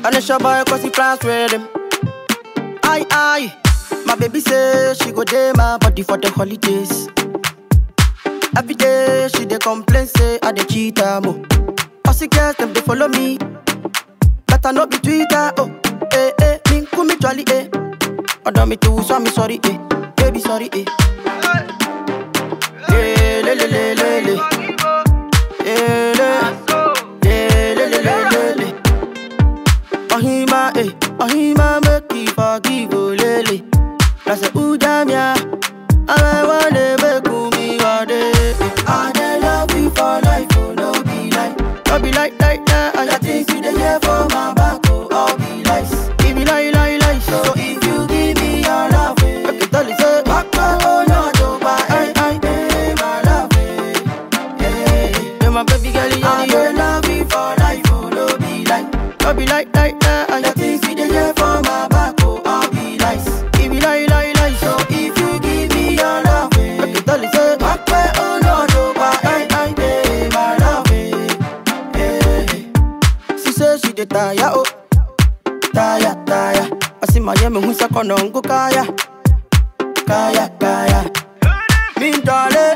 And it's your boy cause he plans with him. Aye, aye. My baby say she go day my body for the holidays. Every day she dey complain say I dey cheat her mo. Pussy girls them dey follow me. Better not be Twitter. Oh, eh eh, me kumi jolly eh. Order me too, so me sorry eh. Baby sorry eh. Eh, le le le le le. Eh, le. Eh, le le le le le. Ohima eh, Ohima make me forgive oh lele. I say ooh damn ya. I wanna make me wade. I dey love you for life, oh no be like, no be like like that. I got things you dey hear for my back, oh all be lies. Give me lie lie lie, so if you give me your love, eh, I can tell you say, Waka oh no do buy, I I eh, my love, eh, eh, eh, my baby girl, you I dey love you for life, oh no be like, no be like like that. I got things you dey hear for my back, oh all be lies. Give me lie lie lie, so if you give me your love, eh, I can tell you say, Waka oh no do buy, I I eh, my love, eh, eh, eh. She say she dey tire, oh tire, tire. I see my yemi who's a konongo kaya, kaya, kaya. Me dale,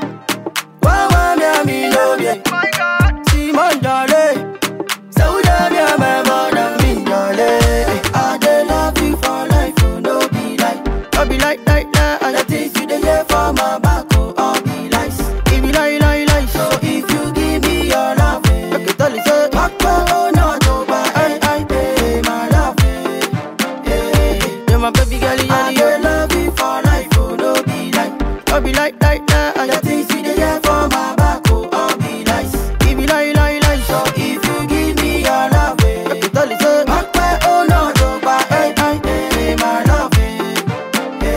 wawa mi ami lobye. See my dale, sauda mi ame mona mi dale. I dey love you for life, oh no be like, no be like like that. And the things you dey hear for my back, oh all be lies. Give me lie lie lie, so if you give me your love, eh, I can tell you say, Waka oh no do buy, I I pay my love, eh, eh. Yeah, my baby girl, you I dey love you for life, oh no be like, no be like like that. And the things you dey hear for my back, oh all be lies. Give me lie lie lie, so if you give me your love, eh, I can tell you say, Waka oh no do buy, I I pay my love, eh,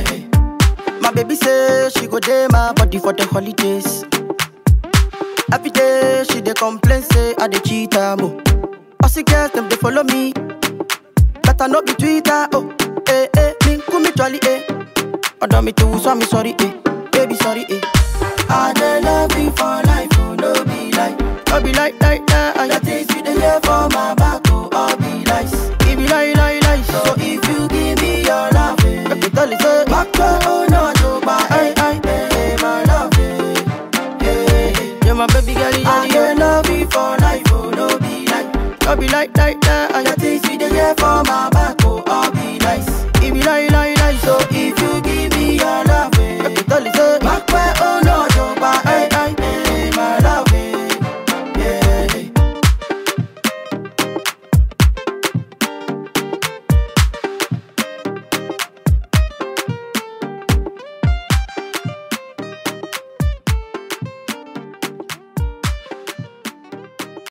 eh. My baby say she go day my body for the holidays. Every day she dey complain say I dey cheat her mo. Pussy girls them dey follow me. Better not be Twitter. Oh, eh eh, me kumi jolly eh. Order me too, so me sorry eh. Baby sorry eh. I dey love you for life, oh no be like, no be like like that. And the things you dey hear for my back, oh all be lies. Give me lie lie lie, so if you give me your love, eh, I can tell you say, Waka oh no do buy, I I eh, my love, eh, eh. Yeah, my baby girl, you I dey love you for life, oh no be like, no be like like that. And the things you dey hear for my back.